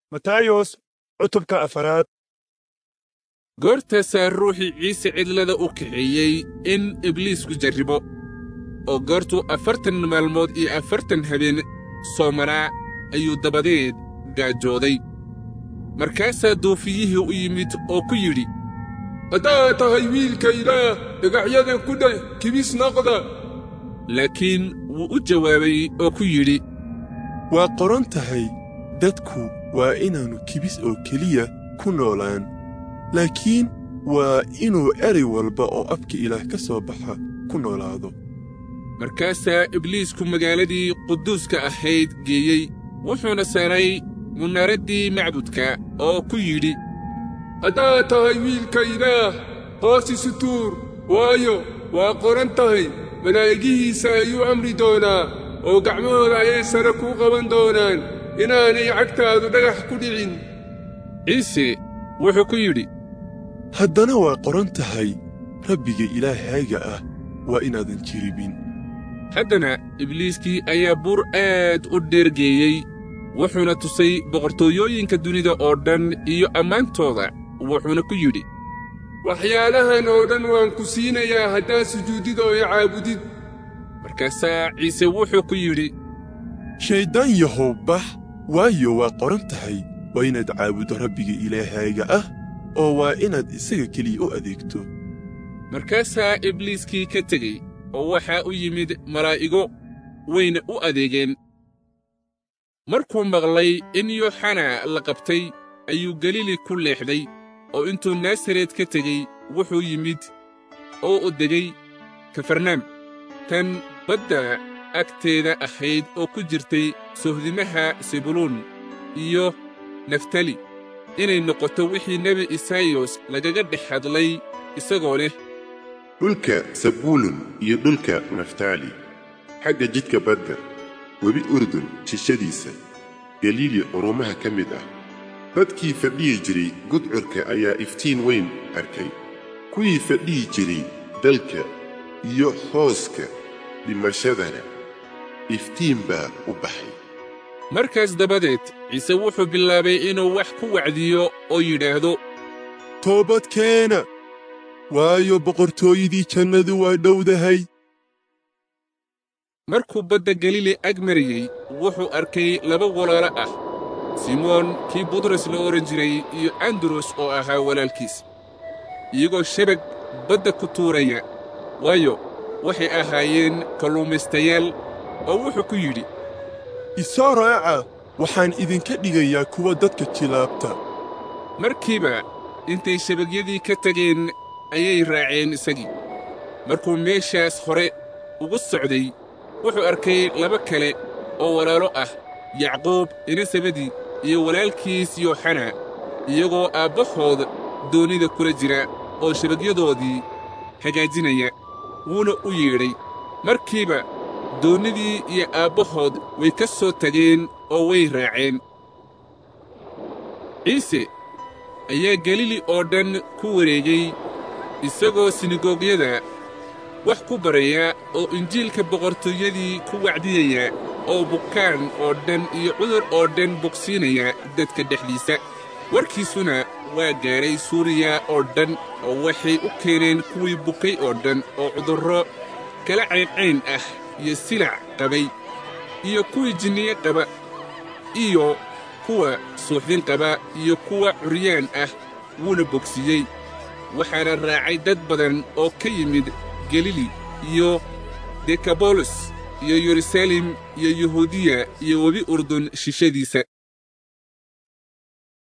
matayos cutubka afaraad goortaasaa ruuxii ciise cidlada u kaxeeyey in ibliisku jarribo oo goortuu afartan maalmood iyo afartan habeen soomanaa ayuu dabadeed gaajooday markaasaa doofiyihii u yimid oo ku yidhi haddaad tahay wiilka ilaah dhagaxyadan ku dheh kibis noqda laakiin wuu u jawaabay oo ku yidhi waa qoran tahay dadku waa inaannu kibis oo keliya ku noolaan laakiin waa inuu erey walba oo afka ilaah ka soo baxa ku noolaado markaasaa ibliisku magaaladii quduuska ahayd geeyey wuxuuna saaray munaaraddii macbudka oo ku yidhi haddaad tahay wiilka ilaah hoos isu tuur waayo waa qoran tahay malaa'igihiisa ayuu amri doonaa oo gacmahooda ayay sare kuu qaban doonaan inaanay cagtaadu dhagax ku dhicin ciise wuxuu ku yidhi haddana waa qoran tahay rabbiga ilaahayga ah waa inaadan jiribin haddana ibliiskii ayaa buur aad u dheergeeyey wuxuuna tusay boqortooyooyinka dunida oo dhan iyo ammaantooda wuxuuna ku yidhi waxyaalahan oo dhan waan ku siinayaa haddaad sujuudid oo i caabudid markaasaa ciise wuxuu ku yidhi shayddaan yahow bax waayo waa qoran tahay waa inaad caabuddo rabbiga ilaahayga ah oo waa inaad isaga keliya u adeegto markaasaa ibliiskii ka tegey oo waxaa u yimid malaa'igo wayna u adeegeen markuu maqlay in yooxana la qabtay ayuu galili ku leexday oo intuu naasaret ka tegey wuxuu yimid oo u degay kafarnaam tan badda agteeda ahayd oo ku jirtay sohdimaha sebuluun iyo naftali inay noqoto wixii nebi isaayos lagaga dhex hadlay isagoo leh dhulka sabuulun iyo dhulka naftaali xagga jidka badda webi urdun jishadiisa galiili qurumaha ka mid ah dadkii fadhiyi jiray gudcurka ayaa iftiin weyn arkay kuwii fadhiyi jiray dalka iyo hooska dhimashadana iftiin baa u baxay markaas dabadeed ciise wuxuu bilaabay inuu wax ku wacdiyo oo yidhaahdo toobadkeena waayo boqortooyadii jannadu waa dhowdahay markuu badda galili ag marayey wuxuu arkay laba walaalo ah simoon kii butros la odhan jiray iyo andros oo ahaa walaalkiis iyagoo shabag badda ku tuuraya waayo waxay ahaayeen kalluumaystayaal oo wuxuu ku yidhi isoo raaca waxaan idinka dhigayaa kuwa dadka jilaabta markiiba intay shabagyadii ka tageen ayay raaceen isagii markuu meeshaas hore ugu socday wuxuu arkay laba kale oo walaalo ah yacquub elisabedi iyo walaalkiis yooxana iyagoo aabbahood doonnida kula jira oo shabagyadoodii hagaajinaya wuuna u yeedhay markiiba doonnidii iyo aabbahood way ka soo tageen oo way raaceen ciise ayaa galili oo dhan ku wareegay isagoo sinagoogyada wax ku baraya oo injiilka boqortooyadii ku wacdiyaya oo bukaan oo dhan iyo cudur oo dhan bogsiinaya dadka dhexdiisa warkiisuna waa gaadhay suuriya oo dhan oo waxay u keeneen kuwii bukay oo dhan oo cudurro kala cayncayn ah iyo silac qabay iyo kuwii jinniye qaba iyo kuwa suuxdin qaba iyo kuwa curyaan ah wuuna bogsiiyey waxaana raacay dad badan oo ka yimid galili iyo dekabolos iyo yeruusaalem iyo yuhuudiya iyo webi urdun shishadiisa